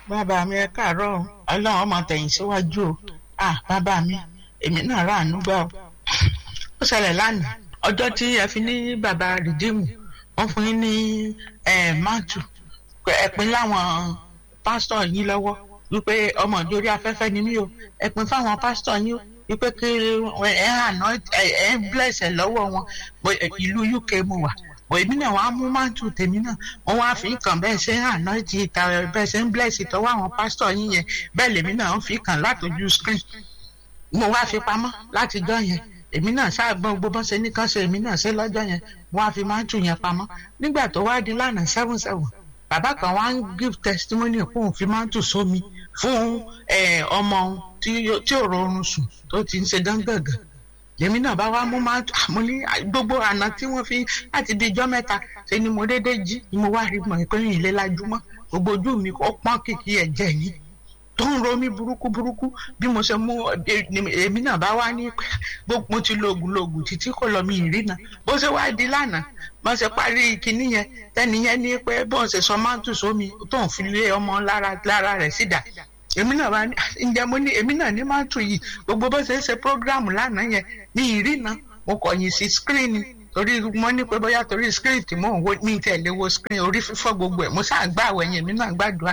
bàbá mi ẹ káàárọ̀ ọlọ́run ọmọ tẹ̀yìn síwájú o ah bàbá mi èmi náà rà àánú gbà o ó ṣẹlẹ̀ lánàá ọjọ́ tí ẹ fi ní bàbá rìdíìmù wọ́n fún yín ní máàtù ẹ̀pin láwọn pásítọ̀ yín lọ́wọ́ wípé ọmọ ìdórí afẹ́fẹ́ ni mí o ẹ̀pin fáwọn pásítọ̀ yín o wípé kí ẹ àná ẹ bless ẹ lọ́wọ́ wọn ìlú UK mo wà bọ̀ èmi náà wàá mú máàtù tèmi náà wọ́n wá fi kàn bẹ́ẹ̀ ṣe ń àná ti ìta bẹ́ẹ̀ ṣe ń bless ìtọ́wọ́ àwọn pásítọ̀ yín yẹn bẹ́ẹ̀ lèmi náà ń fi kàn látọjú screen mo wá fi pamọ́ látijọ́ yẹn èmi náà ṣáàgbọ́n gbogbo bọ́n ṣe ní kán ṣe èmi náà ṣe lọ́jọ́ yẹn wọ́n á fi máàtù yẹn pamọ́ nígbà tó wá di lánàá seven seven bàbá kan wá ń give testimony fún òun fi máàtù sómi fún ọmọ tí ò rọrùn sùn tó ti ń ṣe gángàngàn lèmi náà bá wá mú máàtù àmọ́ ní gbogbo àná tí wọ́n fi láti di ijọ́ mẹ́ta ṣe ni mo déédéé jí ni mo wá rí mọ̀ pé ìlé lajúmọ́ gbogbo ojú mi ó pọ́n kìkì ẹ̀jẹ̀ yìí tó ń ro mí burúkú burúkú bí mo ṣe mú èmi náà bá wá ní pé mo ti lo oògùn lo oògùn títí kò lọ mi ìrìnà bó ṣe wá di lánàá bó ṣe parí kinní yẹn tẹ́ni yẹn ní pé bó ṣe sọ máàtù sómi tó ń fi lé ọmọ lára lára rẹ̀ sídà èmi náà bá ní ǹjẹ́ mo ní èmi náà ní máàtù yìí gbogbo bó ṣe ń ṣe prógráàmù lánàá yẹn ní ìrìnà mo kọ̀yìn sí skírínì torí mo ní pé bóyá torí skírínì tí mò ń wo mi tẹ̀lé wo skírínì orí fífọ́ gbogbo ẹ̀ mo ṣáà gbá àwẹ̀yìn èmi náà gbàdúrà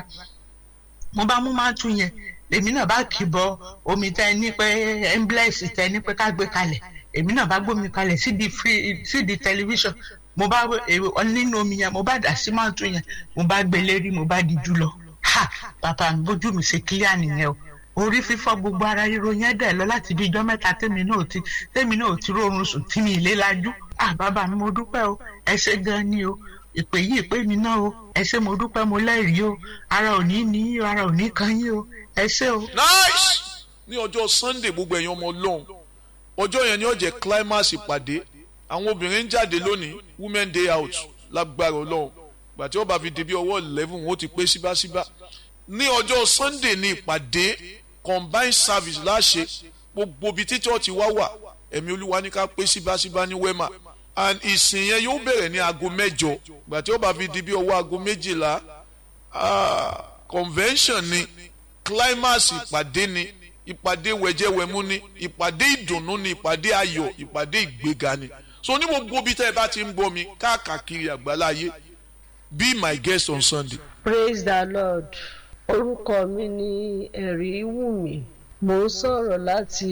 mo bá mú máàtù yẹn èmi náà bá kì í bọ omi tẹ ní pé emblex tẹ ní pé ká gbé kalẹ̀ èmi náà bá gbómi kalẹ̀ sídi free sídi tẹlifíṣàn mo bá nínú omi yẹn mo bá dà sí máàtù yẹn mo bá gbé lérí mo bá di jù lọ ha bàbá mi bójú mi ṣe kílíà nìyẹn o orí fífọ́ gbogbo ara ríro yẹn dẹ̀ lọ láti bí ijọ́ mẹ́ta tèmi náà ti tèmi náà ti rọrùn sùn tí mi ìlé lajú ah bàbá mi mo dúpẹ́ o ẹ ṣé gan ni o ìpè yìí ìpè mi náà o ẹ ṣé mo dúpẹ́ mo lẹ́rìí o ara ò ní ní ara ò ní kan yín o ẹ ṣé o. nice ní ọjọ́ sunday gbogbo ẹ̀yin ọmọ ọlọ́run ọjọ́ yẹn ni ó jẹ́ climax ìpàdé àwọn obìnrin ń jáde lónìí women day out lágbára ọlọ́run gbàtí ó bá fi di bí ọwọ́ eleven wọn ó ti pé síbáṣíbá ní ọjọ́ sunday ní ìpàdé combined service láṣẹ gbogbo ibi tí church wá wà ẹ̀mí olúwa ní ká pé síbáṣíbá ní wema and ìsìn yẹn yóò bẹ̀rẹ̀ ní aago mẹ́jọ gbàtí ó bá fi di bí ọwọ́ aago méjìlá convention ni climax ìpàdé ni ìpàdé wẹ̀jẹ̀wẹ̀mú ni ìpàdé ìdùnnú ni ìpàdé ayọ̀ ìpàdé ìgbéga ni so ní gbogbo ibi tẹ́ ẹ bá ti ń gbọ́ mi káàkiri àgbáláyé be my guest on sunday. praise the lord orúkọ mi ni ẹ̀rí wùmí mo ń sọ̀rọ̀ láti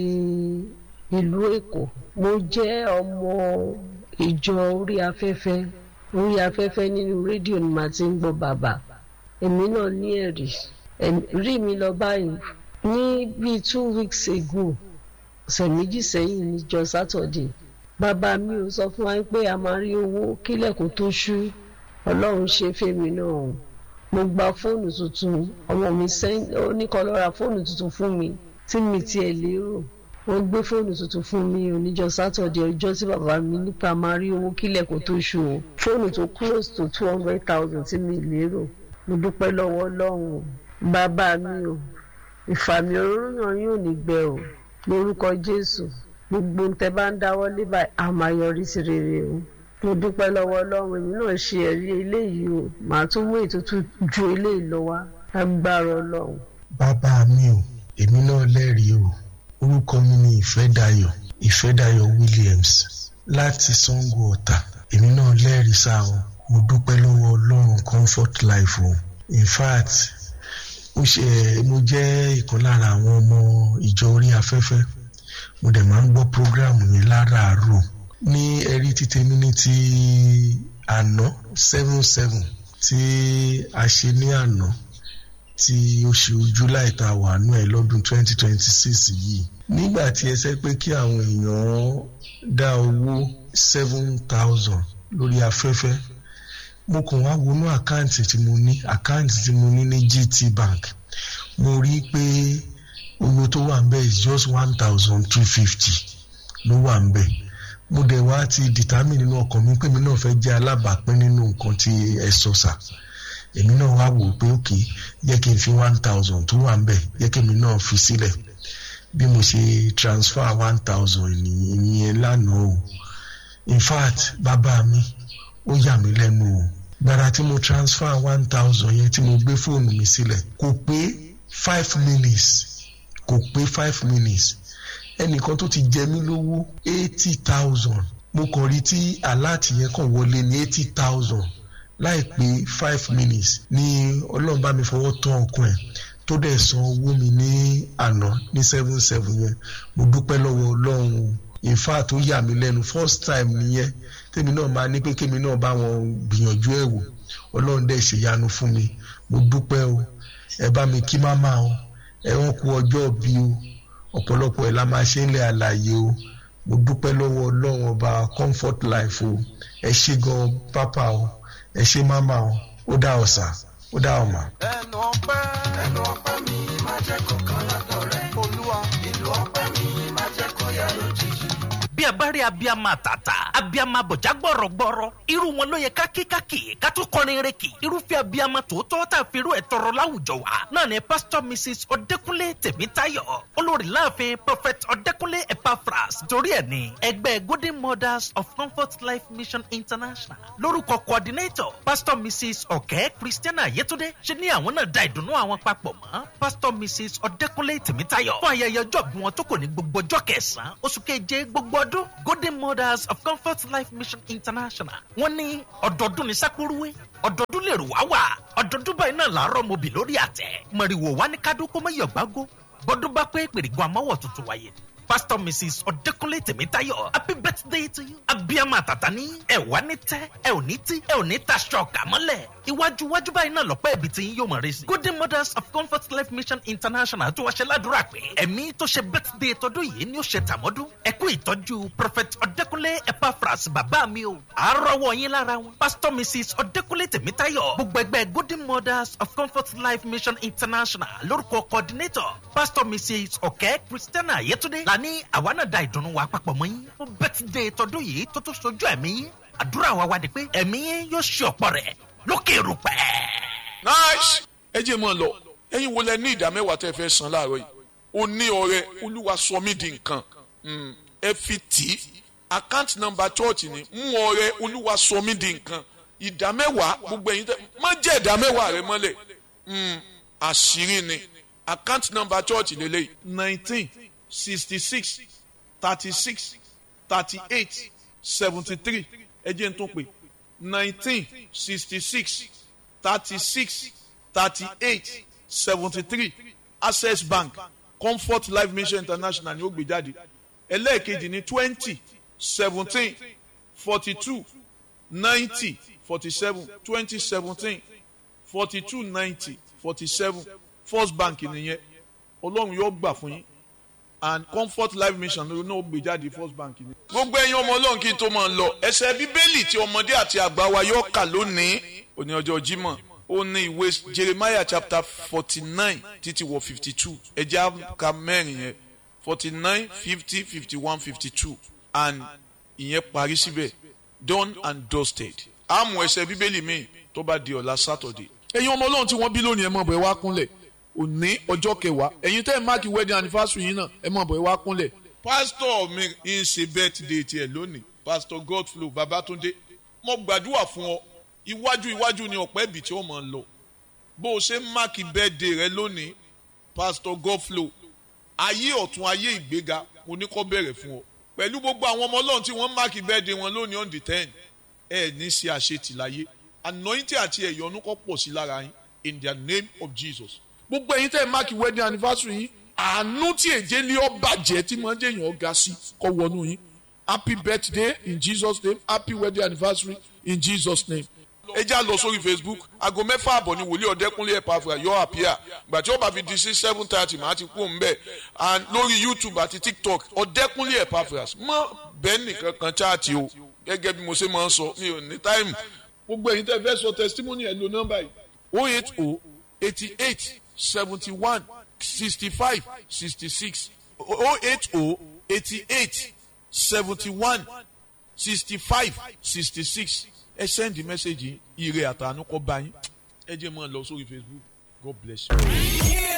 ìlú èkó mo jẹ́ ọmọ ìjọ orí afẹ́fẹ́ orí afẹ́fẹ́ nínú rédíò ni màá ti ń gbọ́ bàbá èmi náà ní ẹ̀rí rí mi lọ báyìí ní bíi two weeks ago ọ̀sẹ̀ méjì sẹ́yìn níjọ́ sátọ̀dẹ̀ bàbá mi ò sọ fún wa pé a máa rí owó kílẹ̀kùn tó ṣú ọlọ́run ṣe fèmí náà mo gba fóònù tuntun ọmọ mi oníkan lọ ra fóònù tuntun fún mi tí mi tiẹ̀ lérò wọ́n gbé fóònù tuntun fún mi oníjọ́ sátọ̀dẹ̀ ọjọ́ tí bàbá mi nípa máa rí owó kílẹ̀kùn tó ṣú o fóònù tó close to two hundred thousand tí mi lérò mo dúpẹ́ lọ́wọ́ ọlọ́run bàbá mi o ìfàmì òróró yàn yóò ní gbẹ o lórúkọ jésù gbogbo ntẹ bá ń dáwọ́ lé báyìí a máa yọrí sí rere o mo dúpẹ́ lọ́wọ́ ọlọ́run èmi náà ṣe ẹ̀rí eléyìí o màá tún mú ètùtù ju eléyìí lọ wá agbára ọlọ́run. bàbá mi o èmi náà lẹ́rìí o orúkọ mi ni ìfẹ́dayọ̀ ìfẹ́dayọ̀ williams láti sango ọ̀tà èmi náà lẹ́rìí sáà o mo dúpẹ́ lọ́wọ́ ọlọ́run comfort life o in fact ó ṣe mo jẹ́ ìkan lára àwọn ọmọ ìjọ orí afẹ́fẹ́ mo dẹ̀ máa ń gbọ́ program yẹn láràárọ̀ ní ẹ̀rí títẹ̀mí ní ti àná seven seven tí a ṣe ní àná tí oṣù july tá a wà nú ẹ lọ́dún twenty twenty six yìí nígbà tí ẹ sẹ́ pé kí àwọn èèyàn dá owó seven thousand lórí afẹ́fẹ́ mo kàn wá wọnú àkáǹtì tí mo ní àkáǹtì tí mo ní ní gt bank mo rí i pé owó tó wà ń bẹ̀ is just one thousand two fifty ló wà ń bẹ̀ mo dẹ̀ wá ti determine nínú ọkàn mi pé mi náà fẹ́ jẹ́ alábàápín nínú nǹkan tí ẹ sọ sà èmi náà wá wò pé ok yẹ kí n fi one thousand tó wà ń bẹ̀ yẹ kí èmi náà fi sílẹ̀ bí mo ṣe transfer one thousand ìyẹn lánàá o in fact bàbá mi ó yà mí lẹ́nu o gbàrà tí mo transfer one thousand yẹn tí mo gbé fóònù mi sílẹ̀ kò pé five minutes kò pé five minutes ẹnìkan tó ti jẹ mí lówó eighty thousand mo kàn rí tí aláàtì yẹn kàn wọlé ní eighty thousand láì pé five minutes ní ọlọ́run bá mi fọwọ́ tán ọkàn ẹ̀ tó dẹ̀ san owó mi ní àná ní seven seven yẹn mo dúpẹ́ lọ́wọ́ ọlọ́run o in fact ó yà mí lẹ́nu first time nìyẹn tèmi náà máa ní pé kémi náà bá wọn gbìyànjú ẹ̀ wò ọlọ́run dẹ̀ ṣèyanu fún mi mo dúpẹ́ o ẹ bá mi kí máma o ẹ wọ́n kú ọjọ́ bí o ọ̀pọ̀lọpọ̀ ẹ̀ la máa ṣe ń lẹ̀ àlàyé o mo dúpẹ́ lọ́wọ́ ọlọ́run ọba comfort life o ẹ ṣé gan pápá o ẹ ṣé máma o ó dá ọ̀sà ó dá ọ̀mà. ẹnu ọpẹ́ ẹnu ọpẹ́ mi máa jẹ́ kọ̀ọ̀kan lọ́dọ̀ rẹ̀ olúwa ìlú ọpẹ́ mi máa jẹ́ kó yá lójijì. bí a bá rí abiyama tata abiyama bọ̀já gbọ̀rọ̀gbọ̀rọ̀ irú wọn ló yẹ kákíkákì ká tó kọrin reki irúfẹ́ abiyama tòótọ́ tá a fi irú ẹ̀ tọrọ láwùjọ wa náà ni pastor mrs ọ̀dẹ́kúnlé tèmítáyọ̀ olórí láàfin prophet ọ̀dẹ́kúnlé epaphras torí ẹ̀ ní ẹgbẹ́ golden mothers of comfort life mission international lórúkọ coordinator pastor mrs ọ̀kẹ́ christiana yétúndé ṣe ní àwọn náà da ìdùnnú àwọn papọ̀ mọ́ pastor mrs ọ̀dẹ́kúnlé tèmítáyọ̀ fún ayẹyẹ ọjọ́ bí wọn tó kò ní gbogbo ọjọ́ kẹsàn-án oṣù keje gbogbo ọdún golden mothers of comfort life mission international wọ́n ní ọ̀dọ́dún ní sákúrúwé ọ̀dọ́dún lè rò wá wà ọ̀dọ́dún báyìí náà làárọ̀ mobi lórí àtẹ mọ̀rìwò wá ní kádó kó mọ̀yọ̀ gbágó bọ́dún bá pé pèrègùn amọ́wọ̀ tuntun wáyé pastor mrs ọ̀dẹ́kúnlé tèmítáyọ̀ happy birthday to you abiyama tata ní ẹ wá ní tẹ́ ẹ ò ní tí ẹ ò ní taṣọ ọ̀kà mọ́lẹ̀ iwájú iwájú báyìí náà lọ́pẹ́ ibi tí yín yóò mọ̀ rẹ sí. golden mothers of comfort life mission international tó wá ṣe ládùúrà pé ẹ̀mí tó ṣe birthday tọdún yìí ni ó ṣe tàmọ́dún ẹ kú ìtọ́jú prophet ọ̀dẹ́kúnlé epaphras bàbá mi o àárọ̀wọ̀ yín lára wọn. pastor mrs ọ̀dẹ́kúnlé tèmítáyọ̀ gbogbo ẹgbẹ́ golden mothers of comfort life mission international lórúkọ coordinator pastor mrs ọ̀kẹ́ christiana yetunde la ní àwa náà da ìdùnnú wa papọ̀ mọ́ yín fún birthday tọdún yìí tó tó sojú ẹ̀mí yín àdúrà wa wá di pé ẹ̀mí yín yóò ṣe ọ̀pọ̀ rẹ̀ lókè erùpẹ̀. nice ẹ jẹ́ mọ́ ọ lọ ẹ̀yin wo lẹ ní ìdá mẹ́wàá tẹ́ fẹ́ san láàárọ̀ yìí o ní ọrẹ olúwa sọ mí di nǹkan Mm, ẹ fi tì í account number church ni mú ọrẹ olúwa sọ mí di nǹkan ìdá mẹ́wàá gbogbo ẹ̀yin tẹ́ má jẹ́ ìdá mẹ́wàá rẹ mọ́lẹ̀ Mm, àṣírí ni account number church lélẹ́yìí nineteen sixty six thirty six thirty eight seventy three ẹ jẹ́ n tún pè nineteen sixty six thirty six thirty eight seventy three access bank comfort life mission international ni ó gbé jáde ẹlẹ́ẹ̀kejì ní twenty seventeen forty two ninety forty seven twenty seventeen forty two ninety forty seven first bank nìyẹn ọlọ́run yóò gbà fún yín and comfort life mission ló náà gbé jáde first bank ni. gbogbo ẹ̀yin ọmọ ọlọ́run kí n tó máa lọ ẹsẹ̀ bíbélì tí ọmọdé àti àgbà wa yóò kà lónìí òní ọjọ́ jímọ̀ ó ní ìwé jeremiah chapter forty nine títí wọ fifty two ẹjẹ́ àka mẹ́rin yẹn forty nine fifty fifty one fifty two and ìyẹn parí síbẹ̀ done and dusted àmọ́ ẹsẹ̀ bíbélì míì tó bá di ọ̀la saturday ẹ̀yin ọmọ ọlọ́run tí wọ́n bí lónìí ẹ mọ̀ bọ̀ ẹ wá kúnlẹ̀ òní ọjọ́ kẹwàá ẹ̀yin tẹ́ ẹ̀ máàkì wedding anniversary yín náà ẹ mọ̀ bọ̀ ẹ wá kúnlẹ̀. pásítọ̀ mi ń ṣe birthday tiẹ̀ lónìí pásítọ̀ godflow babatunde mo gbàdúrà fún ọ iwájú iwájú ni ọ̀pẹ́ ibì tí ó mọ̀ ń lọ bó o ṣe ń máàkì birthday rẹ lónìí pásítọ̀ godflow ayé ọ̀tún ayé ìgbéga mo ní kọ́ bẹ̀rẹ̀ fún ọ pẹ̀lú gbogbo àwọn ọmọ ọlọ́run tí wọ́n máàkì birthday wọn lónìí on the ten ẹ ní ṣe àṣetì láyé anointing àti ẹ̀yọ́nú kọ́ pọ̀ sí lára yín in the name of jesus gbogbo ẹ̀yin tẹ́ ẹ máàkì wedding anniversary yín àánú tí èjé lé ọ bàjẹ́ tí mo ń jẹ́ èèyàn ga sí kọ́ wọnú yín happy birthday in jesus name happy wedding anniversary in jesus name. ẹ já lọ sórí facebook aago mẹ́fà àbọ̀ ni wòlíì ọ̀dẹ́kúnlé ẹ̀pàfà yọ àpíà gbà tí ó bá fi di sí seven thirty màá ti kú òun bẹ́ẹ̀ and lórí youtube àti tiktok ọ̀dẹ́kúnlé ẹ̀pàfà mọ́ bẹ́ẹ̀ nìkan kan chaati o gẹ́gẹ́ bí mo ṣe máa ń sọ mi ò ní táìmù gbogbo ẹ̀yin tẹ́ fẹ́ sọ testimony ẹ̀ lo nọ́mbà yìí o eight o eighty eight seventy one sixty five sixty six o eight o eighty eight seventy one sixty five sixty six ẹ send the message yìí ire àtànú kọ́ bá yín ẹ jẹ́ mọ́ ọ lọ sórí facebook god bless you.